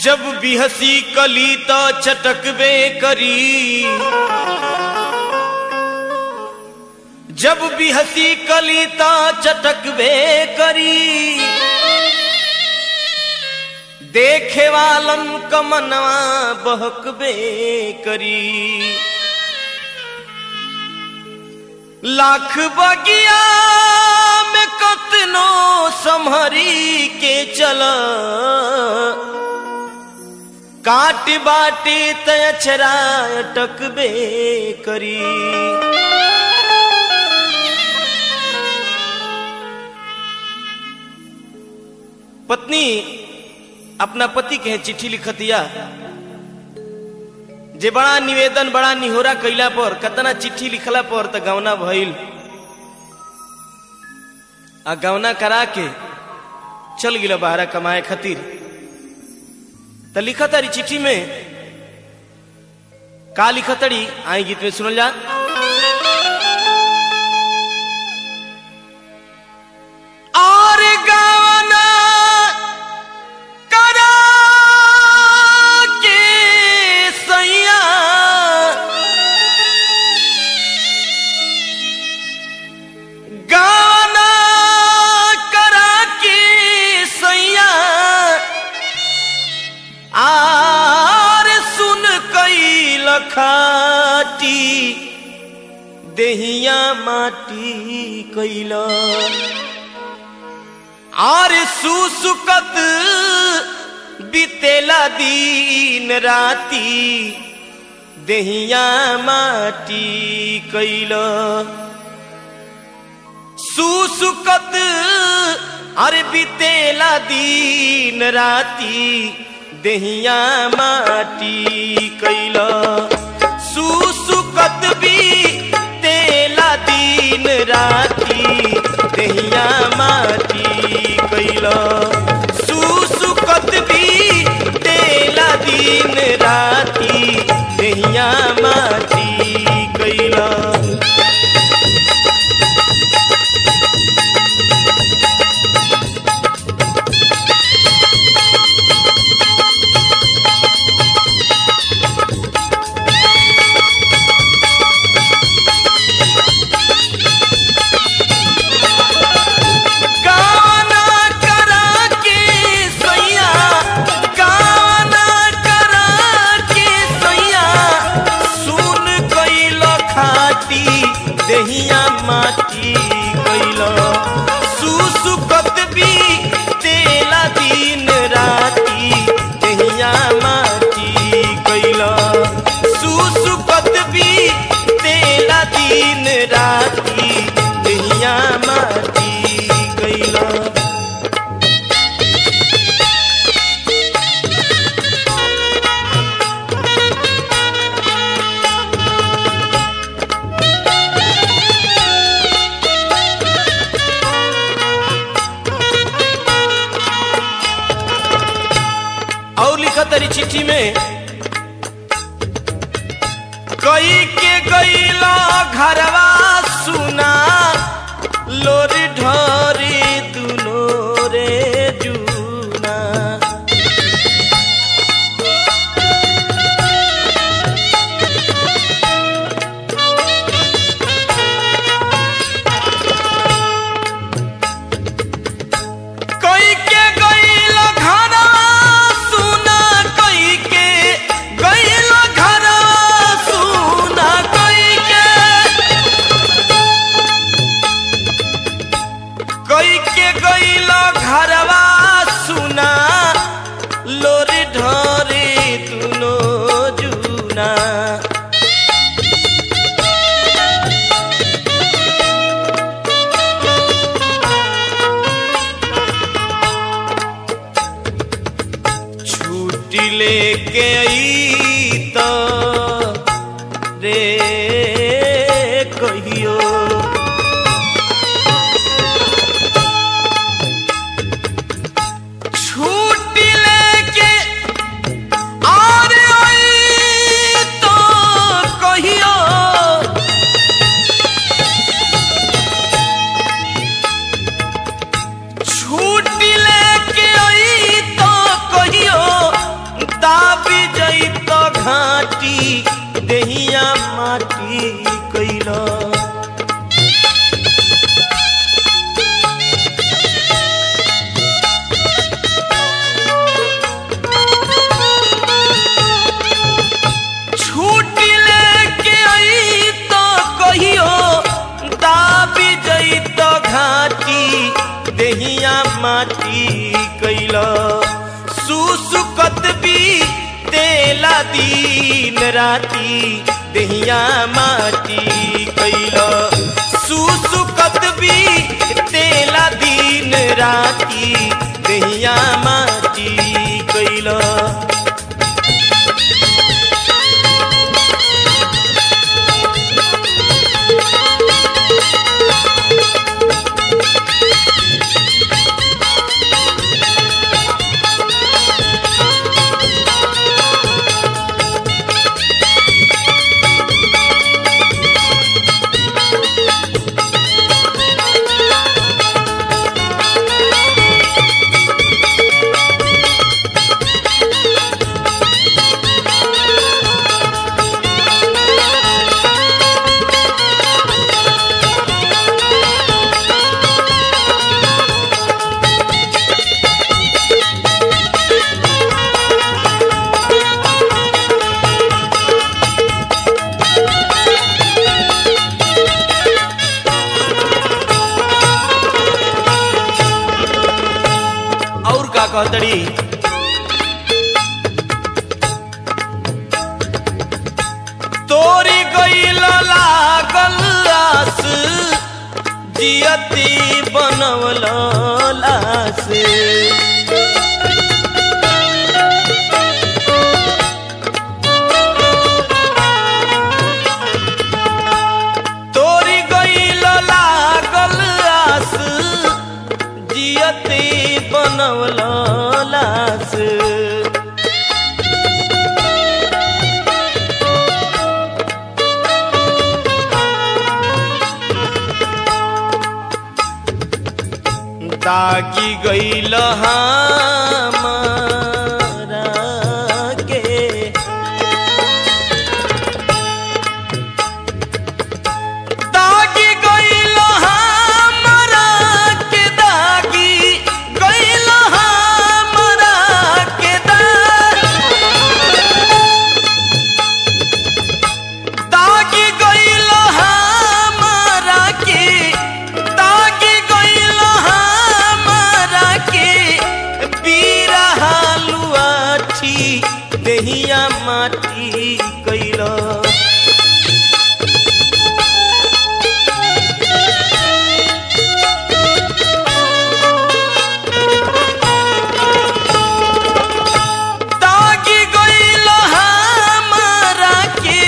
जब भी हंसी कली तो चटकबे करी जब भी हंसी कली तो चटकबे करी देखे वालन कमनवा बहकबे करी लाख बगिया में कतनो संहरी के चल काट बाटे तछरा टकबे करी पत्नी अपना पति के चिट्ठी लिखतिया जे बड़ा निवेदन बड़ा निहोरा कैला पर कतना चिट्ठी लिखला पर त गवना भइल आ गवना करा के चल गिल बाहरा कमाए खातिर त लिखतारी चिट्ठी में का लिखतड़ी आई गीत में सुनल जा और गवना करा के सैया गाना करा के सैया आर सुन कई लखाटी देहिया माटी कैला आर सुसुकत बीतेला दिन राती देहिया माटी कैल सुसुकत अरे बीतेला दिन राती देहिया माटी कैल सुसुकत भी तेला दिन राती देहिया माटी कैल सुसुकत भी तेला दिन राती देहिया माटी कैल गाना करा के सैया गाना करा के सैया सुन कैल खाटी देहिया माटी कैल सुसुकत भी तेला दिन राती देहिया माटी कैल सुसुकत भी तेला दिन राती देहिया माटी कैल और लिखा तरी चिट्ठी में कई के गईला घरवा सुना लोरी ढोरी दुनो रे जूना कई के गईला घरवा सुना कई के गईला घरवा सुना कई के कई के गईला घरवा सुना लोरी ढोरी दुनो जूना छुट्टी लेके आई तो रे कहियो छुट्टी लेके और आई तो कहियो छुट्टी लेके आई तो कहियो माटी देहिया माटी कैला छूट लेके आई तो कहियो दाबी जई तो घाटी देहिया माटी कैला सुसुकत भी तेला दिन राती देहिया माटी कैला सुसुकत भी तेला दिन राती देहिया माटी कैला और का कहतड़ी तोरी गईल लागल आस जियती बनवल लास तोरी गईल लागल आस जियती बनवल लास दागी गईल हमारा के दागी गईल हमरा के दागी गईल हमरा के दागी गईल हमरा के दागी गईल हमरा के बीरा हालुआठी देहिया माटी कैला दागी गईल हमरा के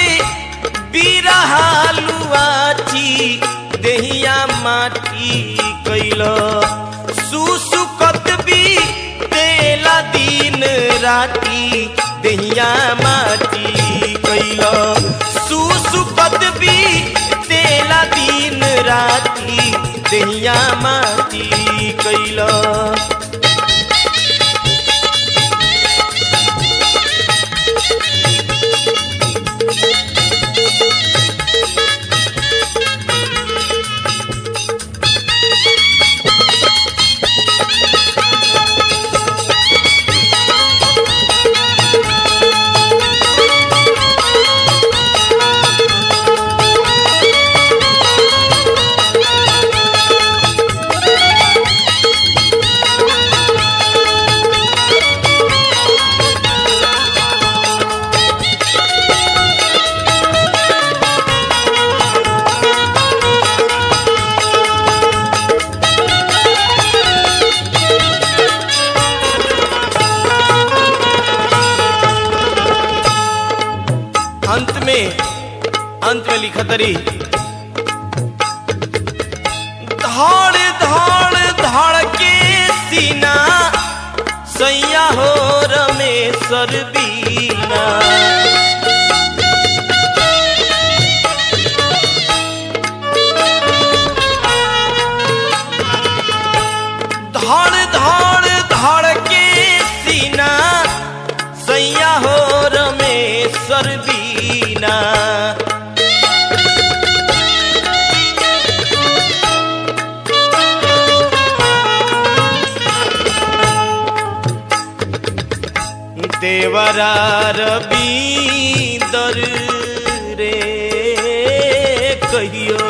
बिरहालुआठी देहिया माटी कैल सुसुकत भी तेला दिन राती देहिया माटी कैल सुसुकत भी तेला दिन राती देहिया माटी कैल अंत में अंत में लिखत रही धड़ धड़ धड़ के सीना सैया हो रमेश्वर बीना धड़ धड़ धड़ के सीना सैया हो रमेश्वर बीना देवरा रबींदर रे कहियो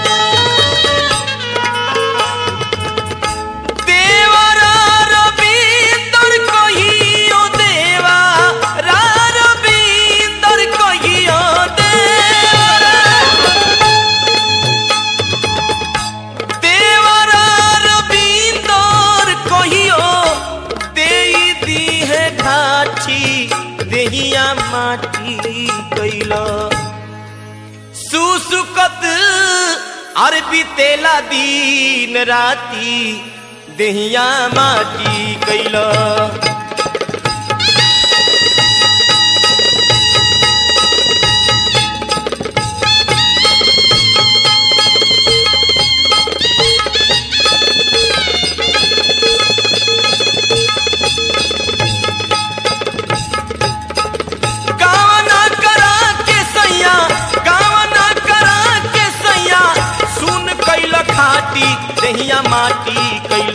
देवरा रबींदर कहियो देवरा रबींदर कहियो देवरा देवरा रबींदर कहियो देई दी है घाटी देहिया माटी कैल सुसुकत और बीतेला दिन राती देहिया माटी कैल गावना करा के सैया गावना करा के सैया सुन कैल खाटी दहिया माटी कैल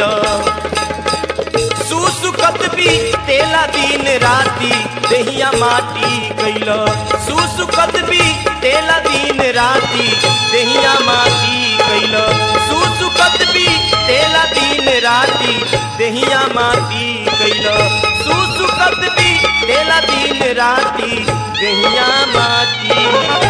सुसुकत भी तेला दिन राती दहिया माटी कैल सुसुकत भी तेला दिन राती दहिया माटी कैल सुसुकत भी तेला दिन राती दहिया माटी कैल सुसुकत भी तेला दिन राती दहिया माटी